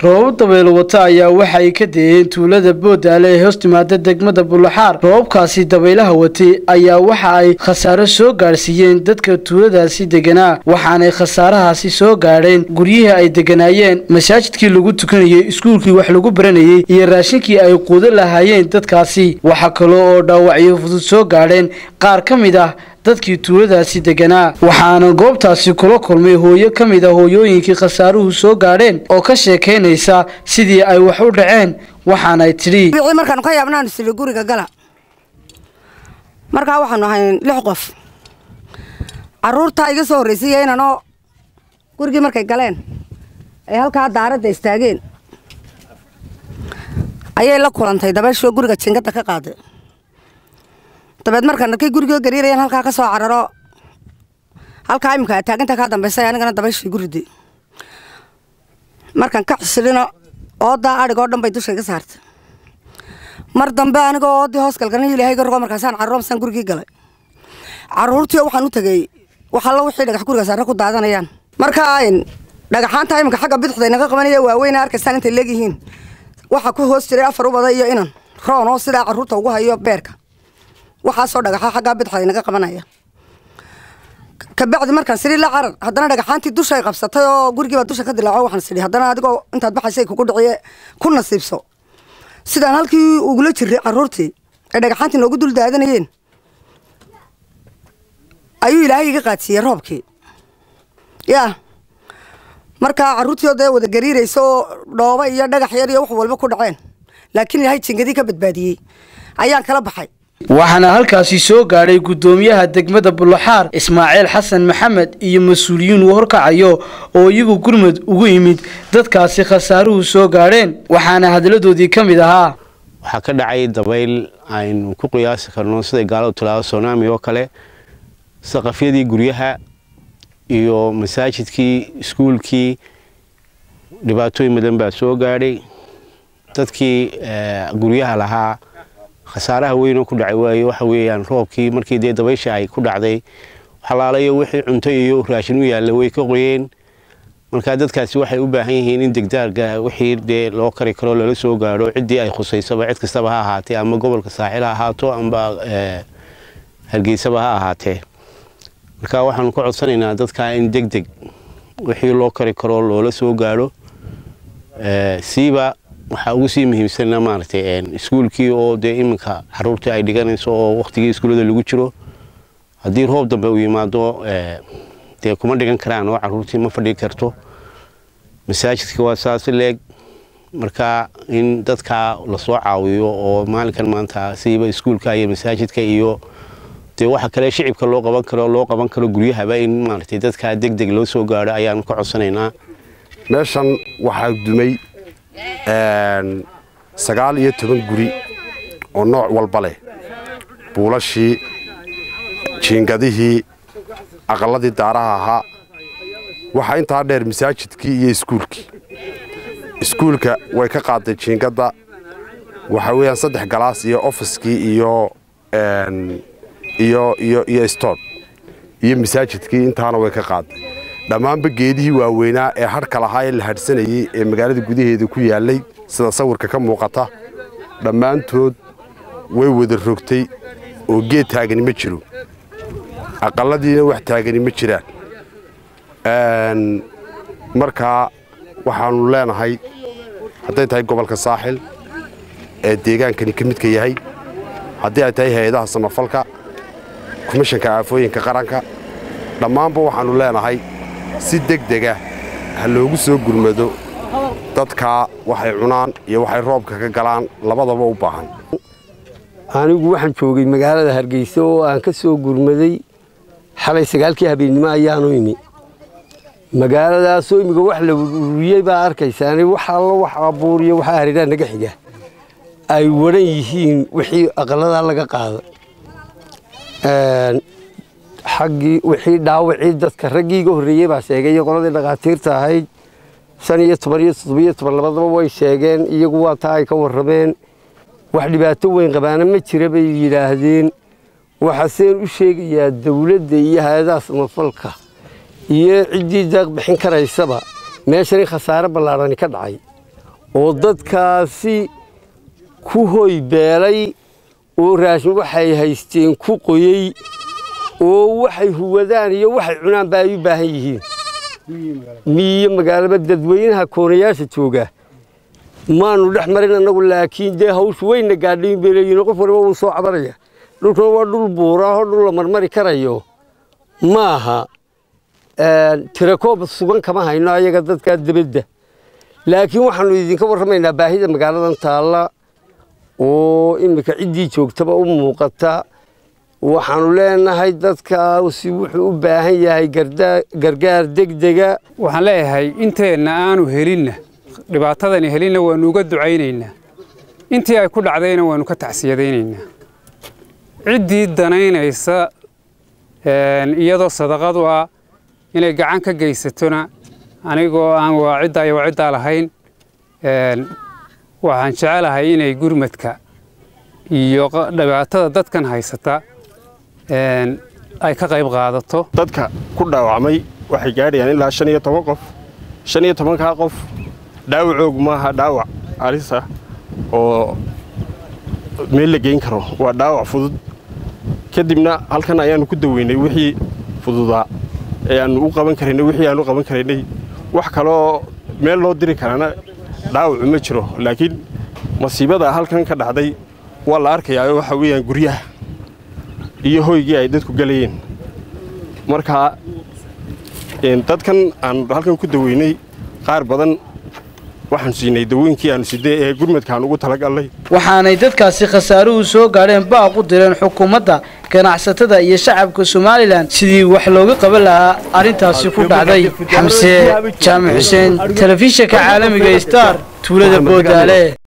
roobab dabaylo wata ayaa waxa ay ka deeyeen tuulada boodaale ee hoos timaada degmada bulaxaar roobabkaasi dabaylaha watay ayaa waxa ay khasaaro soo gaadhsiiyeen dadka tuuladaasi deganaa waxaanay khasaarahaasi soo gaadheen guryihii ay deganaayeen masaajidkii lagu tukanayey iskuulkii wax lagu baranayey iyo raashinkii ay quudo lahaayeen dadkaasi waxaa kaloo oo dhaawacyo fudud soo gaadheen qaar ka mid ah dadkii tuuladaasi deganaa waxaana goobtaasi kula kulmay hooyo ka mid a hooyooyinkii khasaaruhu soo gaadheen oo ka sheekaynaysa sidii ay wax u dhaceen waxaanay tidhi markaanu ka yaabnaanu sili guriga gala markaa waxaanu ahayn lix qof caruurtaa iga soo horraysay inanoo gurigii markay galeen ay halkaa daaradda istaageen ayay la kulantay dabeeshoo guriga jingadda ka qaaday dabeed markaan arkay gurigoo gariirayan halkaa ka soo cararo halkaa iminka taaginta kaa dambaysay anigana dabayshii guridi markaan ka xisilino oodaa adhigoo dhan bay dusha iga saartay mar dambe anigoo oodii hoos galgalna ilaahay gargo markaasaan carro masaan gurigii galay caruurtii waxaan u tegey waxalla wixii dhagax guriga saare ku daadanayaan markaa dhagaxaanta iminka xagga bidixda inaga qabanaya waaweyna arkaysaan intay leegyihiin waxaa ku hoos jiray afar ubada iyo inan roon oo sidaa caruurta ugu hayo beerka waxaasoo dhagaxa xaggaa bidixda inaga qabanaya kabacdi markaan sidhi la carar haddana dhagaxaantii dushay qabsatay oo gurigiibaa dusha ka dilaaco waxaan sidhi haddana adigoo intaad baxaysay kugu dhiciye ku nasiibso sidaan halkii ugula jiray caruurtii ay dhagaxaantii noogu dul daadanayeen ayuu ilaahay iga qaadsiiyey roobkii yaa markaa caruurtii oo dee wada gariiraysa oo dhooba iyo dhagax yar iyo wax walba ku dhaceen laakiin ilaahay jingadii ka badbaadiyey ayaan kala baxay waxaana halkaasi soo gaadhay guddoomiyaha degmada bulaxaar ismaaciil xasan maxamed iyo mas-uuliyiin uu horkacayo oo iyagu gurmud ugu yimid dadkaasi khasaaruhu soo gaadheen waxaana hadaladoodii ka mid ahaa waxaa ka dhacay dabayl aynu ku qiyaasi karno siday gaaladu tilaado sonaami oo kale saqafyadii guryaha iyo masaajidkii iskuulkii dhibaatooyin badan baa soo gaadhay dadkii guryaha lahaa khasaaraha weynoo ku dhacay waaye waxa weeyaan roobkii markii dee dabaysha ay ku dhacday xalaalayo wixii cunto iyo raashin u yaalla way ka qoyeen markaa dadkaasi waxay u baahan yihiin in degdaarga wixii dee loo kari karo lala soo gaadho ciddii ay khusaysaba cid kastaba ha ahaatee ama gobolka saaxil ha ahaato amba hargeysaba ha ahaatee marka waxaanu ka codsanaynaa dadkaa in deg deg wixii loo kari karo loola soo gaadho siiba waxaa ugu sii muhiimsanna maaragtay iskuulkii oo dee iminka caruurtii ay dhiganayso oo wakhtigii iskuullada lagu jiro haddii roob dambe uu yimaado dee kuma dhigan karaan oo caruurtii ma fadhii karto masaajidka waa saasi leeg marka in dadkaa lasoo caawiyo oo maalinkan maanta siiba iskuulka iyo masaajidka iyo dee waxa kale shicibka loo qaban karo loo qaban karo guryahaba in maaragtay dadkaa deg deg loo soo gaadho ayaanu ka codsanaynaa meeshan waxaa dumay sagaal iyo toban guri oo nooc walba leh buulashii jiingadihii aqalladii daaraha ahaa waxaa intaa dheer masaajidkii iyo iskuulkii iskuulka way ka qaaday jiingadda waxaa weeyaan saddex galaas iyo ofiskii iyo iyo iyo iyo stoon iyo masaajidkii intaana way ka qaaday dhammaanba geedihii waaweynaa ee hadhka lahaa ee la hadhsanayey ee magaalada gudaheeda ku yaallay sida sawirka ka muuqata dhammaantood way wada rogtay oo geed taagani ma jiro aqalladiina wax taagani ma jiraan markaa waxaannu leenahay hadday tahay gobolka saaxil ee deegaankani ka midka yahay haddii ay tahay hay-adaha samafalka komishanka aafooyinka qaranka dhammaanba waxaannu leenahay si deg dega ha loogu soo gurmado dadkaa waxay cunaan iyo waxay roobka ka galaan labadaba u baahan anigu waxaan joogay magaalada hargeysa oo aan ka soo gurmaday xalay sagaalkii habeennimo ayaanu imi magaaladaasoo imiga wax la ururiyey baa arkaysaani wax allo wax abuuriyo waxaa hareeraha naga xiga ay waran yihiin wixii aqalladaa laga qaada xaggii wixii dhaawacii dadka raggii iga horreeyey baa sheegay iyo qoladii dhakhaatiirta ahayd shan iyo toban iyo toddobiyo toban labadaba way sheegeen iyagu waa taa ay ka warrameen wax dhibaato weyn qabaana ma jira bay yidhaahdeen waxaaseen u sheegayaa dawladda iyo hay-adaha samafalka iyo ciddii daaq bixin karaysaba meeshan in khasaare ballaadhani ka dhacay oo dadkaasi ku hoy beelay oo raashin waxay haysteen ku qoyey oo waxay huwadaan iyo waxay cunaanba ay u baahan yihiin miyo magaalaba dadweynaha koonayaasha jooga maanu dhex marin annagu laakiin dee hawshu weyna gaadhayn bay leeyihin qof waliba wuu soo cabanaya dhulkuna waa dhul buuraahoo dhul la marmari karayo maaha tirakoob sugan kama hayno ayaga dadkaa debadda laakiin waxaanu idinka warramaynaa baahida magaaladan taalla oo iminka ciddii joogtaba u muuqata waxaanu leenahay dadkaasi wuxuu u baahan yahay gargaar degdega waxaan leeyahay inteenna aanu helinna dhibaatadani helinna waannu uga ducaynaynaa intii ay ku dhacdayna waannu ka tacsiyadaynaynaa ciddii danaynaysa iyadoo sadaqadu ah inay gacan ka geysatona anigoo aan waa ciddaa iyo waa ciddaa lahayn waxaan jecelahay inay gurmadka iyo dhibaatada dadkan haysata ay ka qayb qaadato dadka ku dhaawacmay waxay gaadhayaan ilaa shan iyo toban qof shan iyo tobankaa qof dhaawacoog maaha dhaawac alisa oo meel la geyn karo waa dhaawac fudud kadibna halkan ayaannu ku daweynay wixii fududaa ee aannu u qaban karaynay wixii aannu qaban karaynay wax kaloo meel loo diri karaana dhaawacu ma jiro laakiin masiibada halkan ka dhacday waa la arkayaa waxa weeyaan guryaha iyo hoygii ay dadku gelayeen marka dadkan aan halkan ku daweynay qaar badan waxaan siinay dawooyinkii aanu sidee ee gurmadkaan ugu talagalnay waxaanay dadkaasi khasaaruhu soo gaadheen baaq u direen xukuumadda ganacsatada iyo shacabka somalilan sidii wax looga qaban lahaa arrintaasi ku dhacday xamse jaamac xuseen telefishinka caalamiga star tuulada boodaale